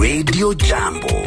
Radio Jambo.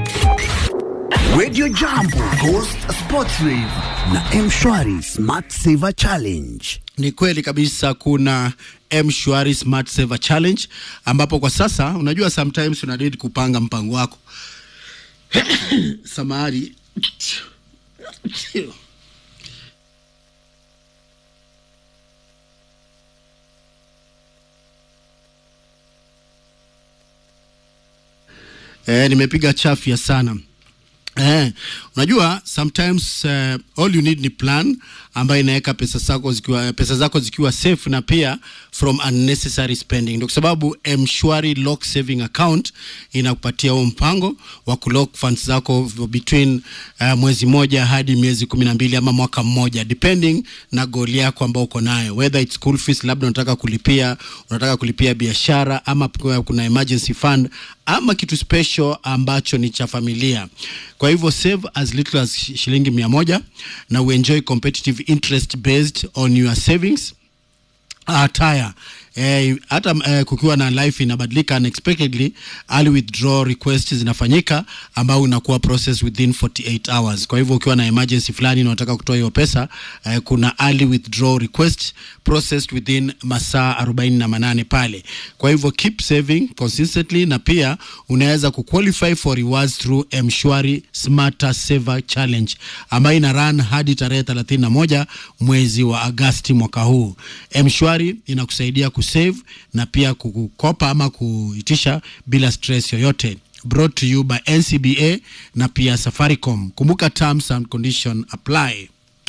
Radio Jambo Ghost Sports Rave na Mshwari Smart Saver Challenge. Ni kweli kabisa, kuna M-Shwari Smart Saver Challenge ambapo kwa sasa unajua sometimes una need kupanga mpango wako samahani Eh, nimepiga chafya sana. Eh, unajua sometimes uh, all you need ni plan ambayo inaweka pesa zako zikiwa pesa zako zikiwa safe na pia from unnecessary spending. Ndio kwa sababu M-Shwari Lock Saving Account inakupatia huo mpango wa kulock funds zako between uh, mwezi moja hadi miezi kumi na mbili ama mwaka mmoja depending na goal yako ambao uko nayo, whether it's school fees, labda unataka kulipia unataka kulipia biashara ama kuna emergency fund ama kitu special ambacho ni cha familia. Kwa hivyo save as little as shilingi mia moja na uenjoy competitive interest based on your savings uh, tire eh, hata eh, kukiwa na life inabadilika unexpectedly, early withdrawal request zinafanyika ambao unakuwa process within 48 hours. Kwa hivyo ukiwa na emergency fulani na unataka kutoa hiyo pesa eh, kuna early withdrawal request processed within masaa 48 pale. Kwa hivyo keep saving consistently, na pia unaweza kuqualify for rewards through Mshwari Smarter Saver Challenge ambayo ina run hadi tarehe 31 mwezi wa Agasti mwaka huu. Mshwari inakusaidia kusave na pia kukopa ama kuitisha bila stress yoyote. Brought to you by NCBA na pia Safaricom. Kumbuka terms and condition apply.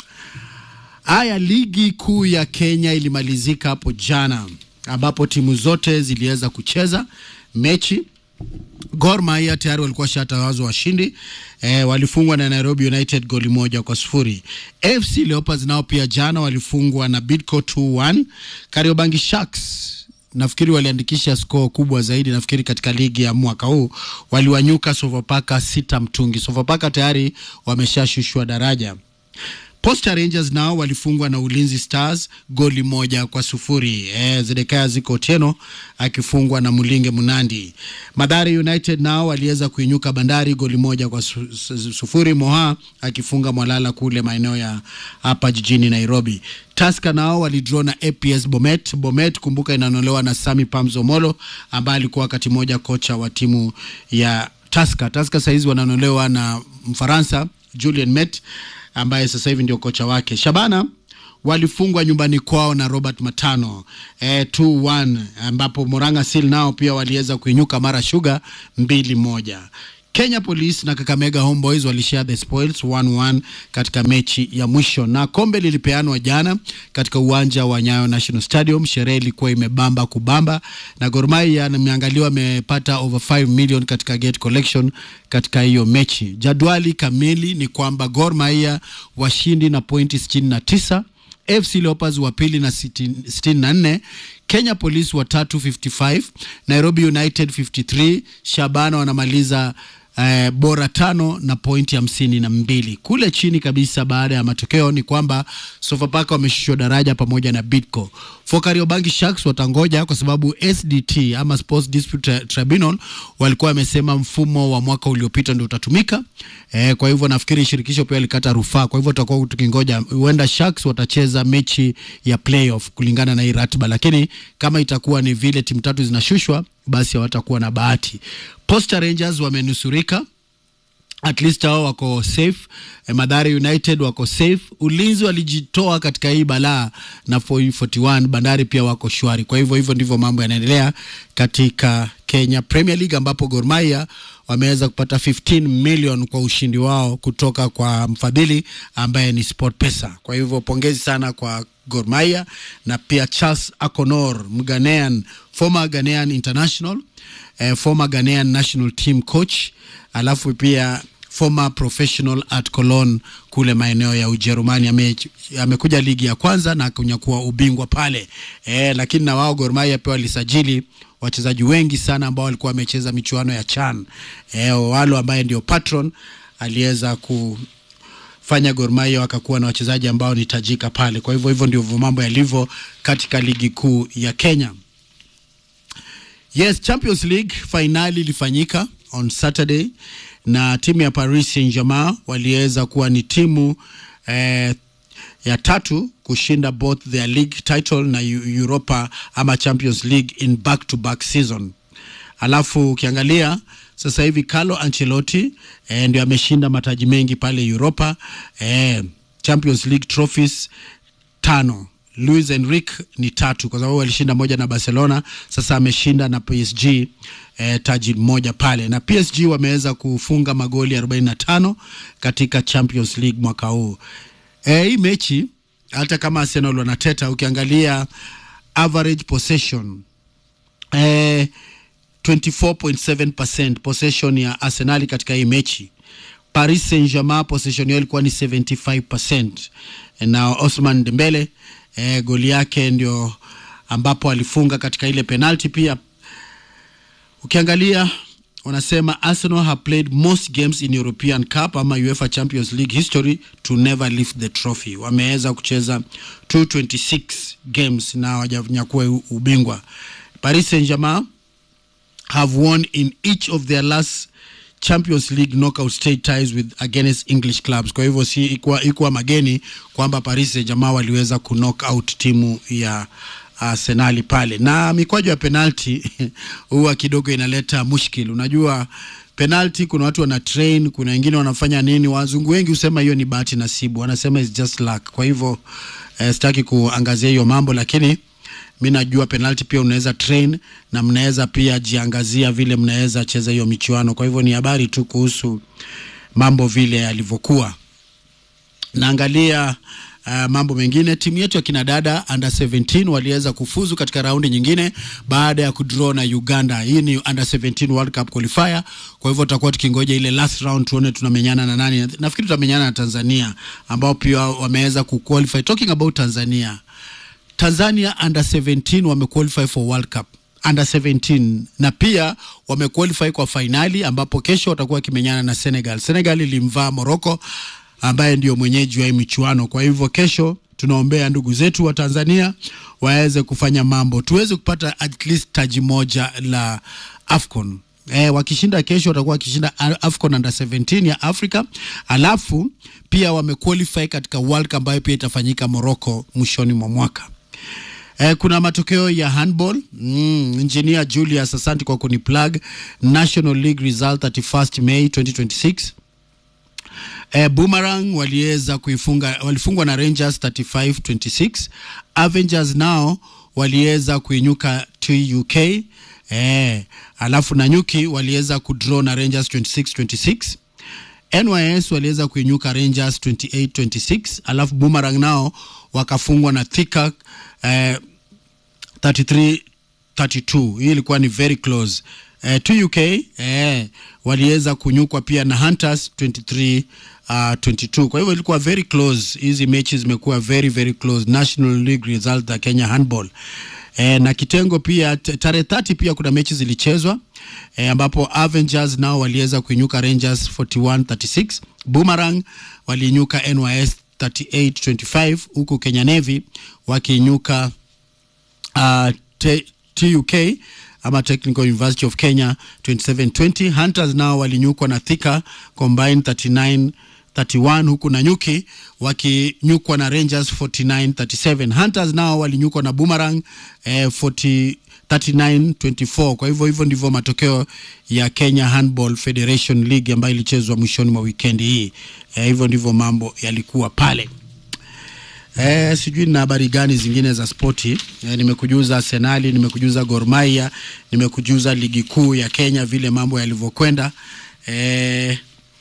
Haya, ligi kuu ya Kenya ilimalizika hapo jana ambapo timu zote ziliweza kucheza mechi. Gor Mahia tayari walikuwa shatawazwa washindi e, walifungwa na Nairobi United goli moja kwa sufuri. AFC Leopards nao pia jana walifungwa na Bidco 2-1. Kariobangi Sharks nafikiri waliandikisha score kubwa zaidi nafikiri katika ligi ya mwaka huu, waliwanyuka Sofapaka sita mtungi. Sofapaka tayari wameshashushwa daraja. Posta Rangers nao walifungwa na Ulinzi Stars goli moja kwa sufuri. E, Zedekaya Ziko Otieno akifungwa na Mulinge Munandi. Madhari United nao waliweza kuinyuka Bandari goli moja kwa su, su, sufuri. Moha akifunga Mwalala kule maeneo ya hapa jijini Nairobi. Tusker nao walidraw na APS Bomet. Bomet kumbuka, inanolewa na Sami Pamzo Molo ambaye alikuwa wakati moja kocha wa timu ya Tusker. Tusker saizi wananolewa na Mfaransa Julien Met ambaye sasa hivi ndio kocha wake. Shabana walifungwa nyumbani kwao na Robert Matano e, 2-1 ambapo Moranga Seal nao pia waliweza kuinyuka Mara Sugar mbili moja. Kenya Police na Kakamega Homeboys walishare the spoils 1-1 katika mechi ya mwisho, na kombe lilipeanwa jana katika uwanja wa Nyayo National Stadium. Sherehe ilikuwa imebamba kubamba, na Gor Mahia nimeangaliwa amepata over 5 million katika gate collection katika hiyo mechi. Jadwali kamili ni kwamba Gor Mahia washindi na pointi 69 FC Leopards wa pili na 64, Kenya Police wa tatu 55, Nairobi United 53, Shabana wanamaliza eh, bora tano na pointi hamsini na mbili. Kule chini kabisa baada ya matokeo ni kwamba Sofapaka wameshushwa daraja pamoja na Bidco. For Kariobangi Sharks watangoja kwa sababu SDT ama Sports Dispute Tribunal walikuwa wamesema mfumo wa mwaka uliopita ndio utatumika. Eh, kwa hivyo nafikiri shirikisho pia likata rufaa. Kwa hivyo tutakuwa tukingoja, huenda Sharks watacheza mechi ya playoff kulingana na hii ratiba, lakini kama itakuwa ni vile timu tatu zinashushwa, basi hawatakuwa na bahati. Posta Rangers wamenusurika at least hao wako safe. E, Madhari United wako safe. Ulinzi walijitoa katika hii balaa na 41. Bandari pia wako shwari. Kwa hivyo hivyo ndivyo mambo yanaendelea katika Kenya Premier League ambapo Gor Mahia wameweza kupata 15 million kwa ushindi wao kutoka kwa mfadhili ambaye ni SportPesa. Kwa hivyo pongezi sana kwa Gor Mahia na pia Charles Akonor Mghanaian, former Ghanaian international eh, former Ghanaian national team coach, alafu pia former professional at Cologne kule maeneo ya Ujerumani. Ame, amekuja ligi ya kwanza na kunyakua ubingwa pale eh, lakini na wao Gor Mahia pia walisajili wachezaji wengi sana ambao walikuwa wamecheza michuano ya CHAN. Eh, walo ambaye ndio patron aliweza ku fanya Gor Mahia wakakuwa na wachezaji ambao ni tajika pale. Kwa hivyo hivyo ndivyo mambo yalivyo katika ligi kuu ya Kenya. Yes, Champions League fainali ilifanyika on Saturday, na timu ya Paris Saint-Germain waliweza kuwa ni timu eh, ya tatu kushinda both their league title na Eu- Europa ama Champions League in back to back season. Alafu ukiangalia sasa hivi Carlo Ancelotti eh, ndio ameshinda mataji mengi pale Europa eh, Champions League trophies tano. Luis Enrique ni tatu kwa sababu alishinda moja na Barcelona, sasa ameshinda na PSG eh, taji moja pale, na PSG wameweza kufunga magoli 45 katika Champions League mwaka huu. Eh, hii mechi hata kama Arsenal wanateta, ukiangalia average possession eh, 24.7% possession ya Arsenal katika hii mechi. Paris Saint-Germain possession yao ilikuwa ni 75%, na Osman Dembele eh, goli yake ndio ambapo alifunga katika ile penalty pia ukiangalia wanasema Arsenal have played most games in European Cup ama UEFA Champions League history to never lift the trophy. Wameweza kucheza 226 games na hawajanyakua u- ubingwa. Paris Saint-Germain have won in each of their last Champions League knockout stage ties with against English clubs. Kwa hivyo si ikuwa, ikuwa mageni kwamba Paris Saint-Germain waliweza ku knock out timu ya Arsenali pale, na mikwaju ya penalti huwa kidogo inaleta mushkil. Unajua penalti, kuna watu wana train, kuna wengine wanafanya nini. Wazungu wengi husema hiyo ni bahati nasibu, wanasema it's just luck. Kwa hivyo eh, sitaki kuangazia hiyo mambo, lakini mi najua penalti pia unaweza train na mnaweza pia jiangazia vile mnaweza cheza hiyo michuano. Kwa hivyo ni habari tu kuhusu mambo vile yalivyokuwa. Naangalia uh, mambo mengine. Timu yetu ya kinadada under 17 waliweza kufuzu katika raundi nyingine baada ya kudraw na Uganda. Hii ni under 17 World Cup qualifier, kwa hivyo tutakuwa tukingoja ile last round tuone tunamenyana na nani. Nafikiri tutamenyana na Tanzania ambao pia wameweza kuqualify. Talking about Tanzania, Tanzania under 17 wamequalify for World Cup under 17 na pia wamequalify kwa fainali ambapo kesho watakuwa wakimenyana na Senegal. Senegal ilimvaa Morocco ambaye ndio mwenyeji wa hii michuano. Kwa hivyo kesho tunaombea ndugu zetu wa Tanzania waweze kufanya mambo, tuweze kupata at least taji moja la AFCON. Eh, wakishinda kesho watakuwa wakishinda A- AFCON under 17 ya Afrika, alafu pia wamequalify katika World Cup ambayo pia itafanyika Morocco mwishoni mwa mwaka. Eh, kuna matokeo ya handball mm, engineer Julius, asante kwa kuniplug. National League result 31st May 2026 Eh, Boomerang waliweza kuifunga walifungwa na Rangers 35-26. Avengers nao waliweza kuinyuka TUK. Eh, alafu Nanyuki waliweza kudraw na Rangers 26-26. NYS waliweza kuinyuka Rangers 28-26, alafu Boomerang nao wakafungwa na Thika eh, 33 32 hii ilikuwa ni very close eh, 2UK eh, waliweza kunyukwa pia na Hunters 23 uh, 22 kwa hivyo ilikuwa very close hizi mechi zimekuwa very very close National League result za Kenya handball eh, na kitengo pia t- tarehe 30 pia kuna mechi zilichezwa eh, ambapo Avengers nao waliweza kuinyuka Rangers 41 36 Boomerang waliinyuka NYS 38 25 huku Kenya Navy wakiinyuka uh, T- TUK ama Technical University of Kenya 2720. Hunters nao walinyukwa na Thika combined 39 31 huku Nanyuki wakinyukwa na Rangers 49 37. Hunters nao walinyukwa na Boomerang eh, 40 39 24. Kwa hivyo hivyo ndivyo matokeo ya Kenya Handball Federation League ambayo ilichezwa mwishoni mwa wikendi hii. Eh, hivyo ndivyo mambo yalikuwa pale. Eh, sijui na habari gani zingine za spoti. Eh, nimekujuza Arsenali, nimekujuza Gor Mahia, nimekujuza ligi kuu ya Kenya vile mambo yalivyokwenda. Eh,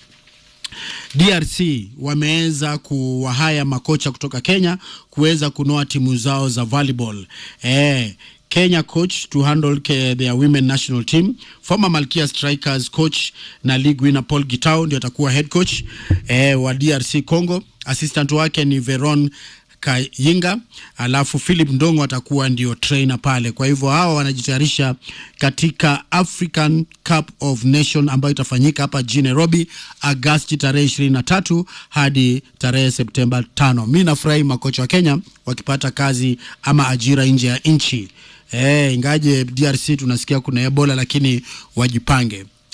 DRC wameweza kuwahaya makocha kutoka Kenya kuweza kunoa timu zao za volleyball. Eh, Kenya coach to handle ke- their women national team. Former Malkia Strikers coach na league winner Paul Gitao ndio atakuwa head coach eh, wa DRC Congo. Assistant wake ni Veron Kayinga, alafu Philip Ndongo atakuwa ndio trainer pale. Kwa hivyo hawa wanajitayarisha katika African Cup of Nation ambayo itafanyika hapa jijini Nairobi Agasti tarehe ishirini na tatu hadi tarehe Septemba tano. Mi nafurahi makocha wa Kenya wakipata kazi ama ajira nje ya nchi. Eh, ingaje DRC tunasikia kuna Ebola lakini wajipange.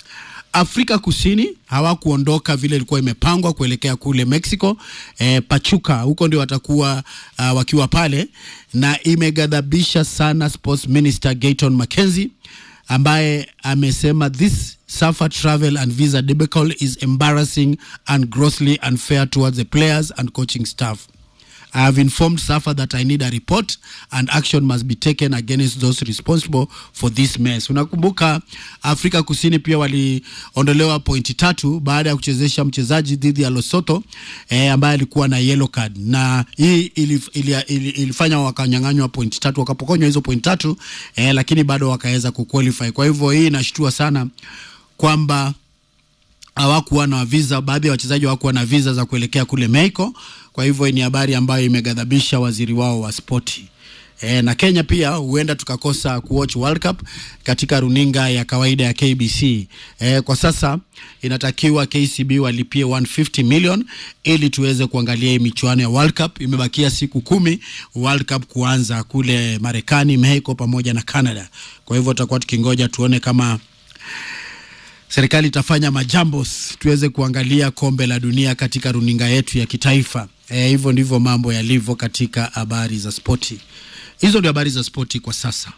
Afrika Kusini hawakuondoka vile ilikuwa imepangwa kuelekea kule Mexico. E, Pachuca huko ndio watakuwa uh, wakiwa pale, na imeghadhabisha sana Sports Minister Gayton Mackenzie ambaye amesema this SAFA travel and visa debacle is embarrassing and grossly unfair towards the players and coaching staff. I have informed SAFA that I need a report and action must be taken against those responsible for this mess. Unakumbuka Afrika Kusini pia waliondolewa pointi tatu baada ya kuchezesha mchezaji dhidi ya Lesotho eh, ambaye alikuwa na yellow card, na hii ilif, ili, ili, ilifanya wakanyang'anywa pointi tatu, wakapokonywa hizo pointi tatu eh, lakini bado wakaweza kuqualify. Kwa hivyo hii inashtua sana kwamba hawakuwa na visa, baadhi ya wachezaji hawakuwa na visa za kuelekea kule Mexico. Kwa hivyo ni habari ambayo imeghadhabisha waziri wao wa spoti. E, na Kenya pia huenda tukakosa kuwatch World Cup katika runinga ya kawaida ya KBC. E, kwa sasa inatakiwa KCB walipie 150 million ili tuweze kuangalia hii michuano ya World Cup. Imebakia siku kumi World Cup kuanza kule Marekani, Mexico pamoja na Canada. Kwa hivyo tutakuwa tukingoja tuone kama serikali itafanya majambos tuweze kuangalia kombe la dunia katika runinga yetu ya kitaifa. E, hivyo ndivyo mambo yalivyo katika habari za spoti. Hizo ndio habari za spoti kwa sasa.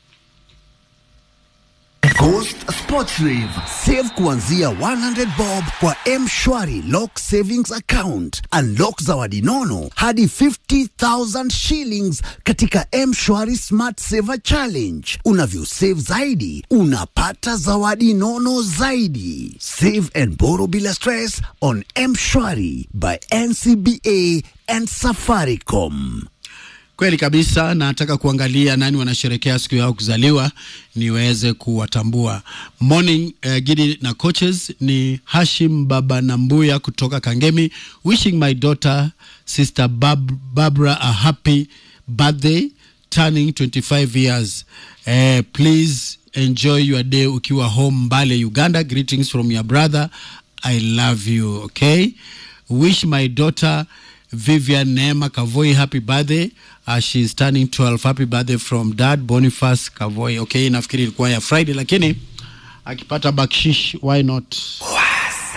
Coast Sports Rave. Save kuanzia 100 bob kwa M-Shwari Lock Savings Account. Unlock zawadi nono hadi 50,000 shillings katika M-Shwari Smart Saver Challenge. Unavyo save zaidi, unapata zawadi nono zaidi. Save and borrow bila stress on M-Shwari by NCBA and Safaricom. Kweli kabisa, nataka kuangalia nani wanasherekea siku yao kuzaliwa niweze kuwatambua. Morning uh, Gidi na coaches ni Hashim Baba Nambuya kutoka Kangemi, wishing my daughter sister Bab Barbara a happy birthday turning 25 years. Uh, please enjoy your day ukiwa home Mbale, Uganda. Greetings from your brother. I love you. Okay, wish my daughter Vivian Neema Kavoi happy birthday uh, she's turning 12 happy birthday from dad Boniface Kavoi okay nafikiri ilikuwa ya Friday lakini akipata bakshish why not